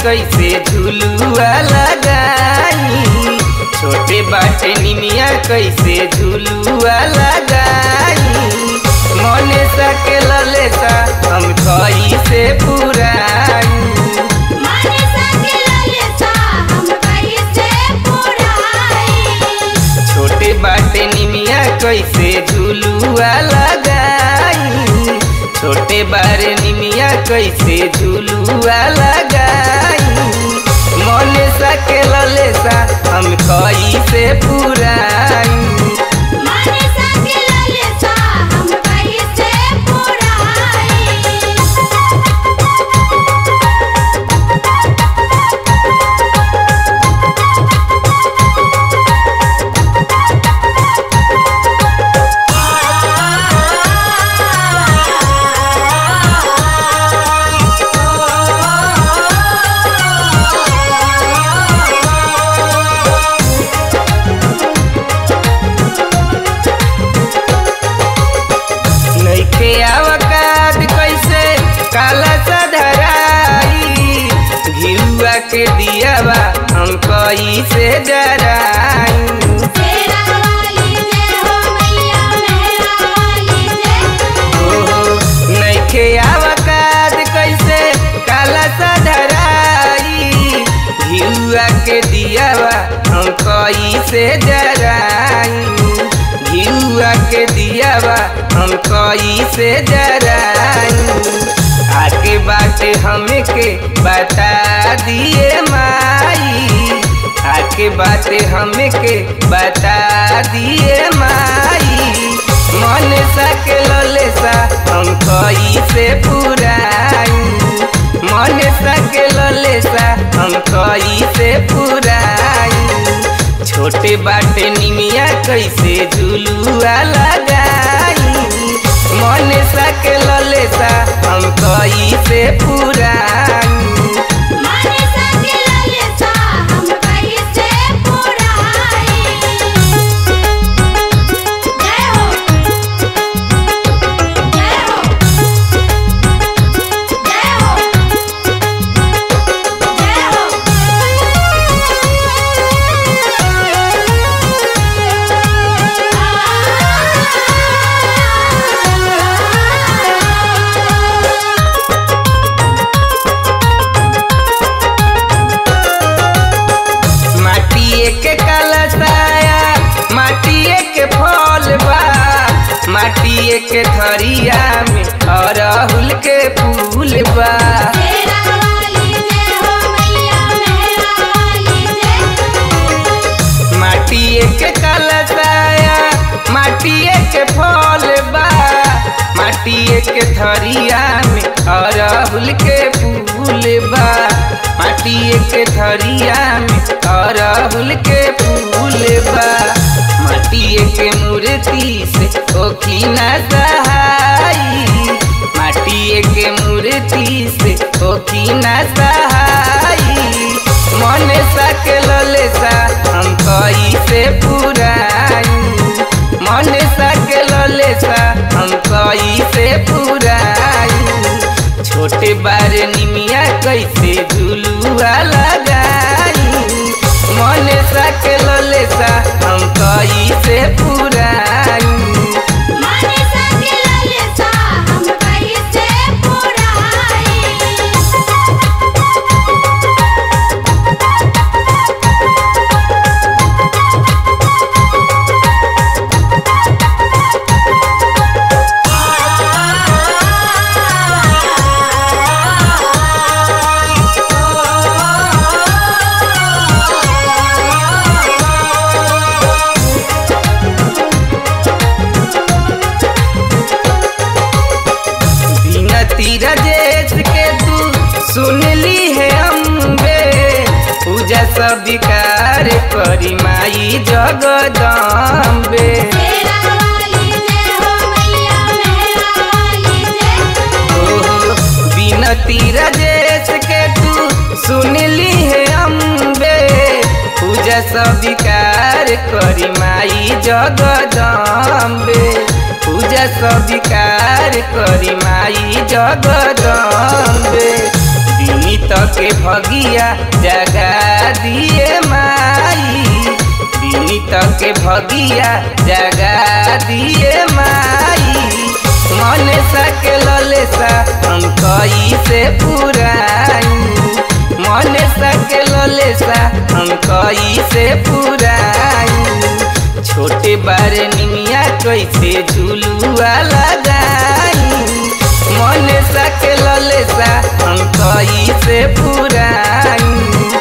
कैसे झुलुआ लगाई छोटे बाटे निमिया कैसे झुलुआ लगाई मने सा के ललेसा हम कैसे पुराई माने सके ललसा हम कैसे पुराई छोटे बाटे निमिया कैसे झुलुआ लगाई छोटे बारे निमिया कैसे झुलुआ लगाई मने सा के ललेसा हम कैसे पुराई माने सके ललसा हम कैसे पुराई नइखे आवकात कैसे काला सधराई घिरुआ के दियावा हम कैसे जराई तेरा वाली जय हो मैया मेरा वाली जय ओहो नइखे आवकात कैसे काला सधराई घिरुआ के दियावा हम कैसे जराई घिरुआ के दियावा हम कैसे जराई आके बाटे हमके बता दिए माई आके बाटे हमके बता दिए माई मन सा के ललेसा हम कैसे पुराई मन सा के ललेसा हम कैसे पुराई छोटे बाटे निमिया कैसे झुलुआ लगाई मन सा के ललेसा हम कैसे पुराई माने सके ललसा हम कैसे पुराई जय हो जय हो जय हो माटिए के कलसाया माटिए के फल बा माटिए के थरिया में अरहुल के फूल बा तेरा वाली जय हो मैया मेरा वाली जय माटिए के कलसाया माटिए के फल बा माटिए के थरिया में अरहुल के फूल बा माटिए के थरिया में अरहुल के फूल बा माटिए के मूर्ति से ओखिना सहाई माटिए के मूर्ति से ओखिना सहाई मन सा के ललेसा हम कैसे पुराई मन सा के ललेसा हम कैसे पुराई छोटे बार निमिया कैसे झुलुआ लगाई मन सा के ललेसा हम कैसे पुराई माने सके ललसा हम कैसे पुराई बिनती रजेश के तू सुन ली है अम्बे पूजा स्वीकार करी माई जगदम्बे तेरा वाली जय हो मैया मेरा वाली जय ओहो बिनती रजेश के तू सुन ली है अम्बे पूजा स्वीकार करी माई जगदम्बे पूजा स्वीकार करी माई जगदम्बे बिनी विनीत के भगिया जगा दिए माई विनीत के भगिया जगा दिए माई मन सके ललेसा हम कई से पुराई मन सके ललेसा हम कई से पुराई छोटे बारे निमिया कैसे झुलुआ लगाई मन सके ललेसा हम कई से पुराई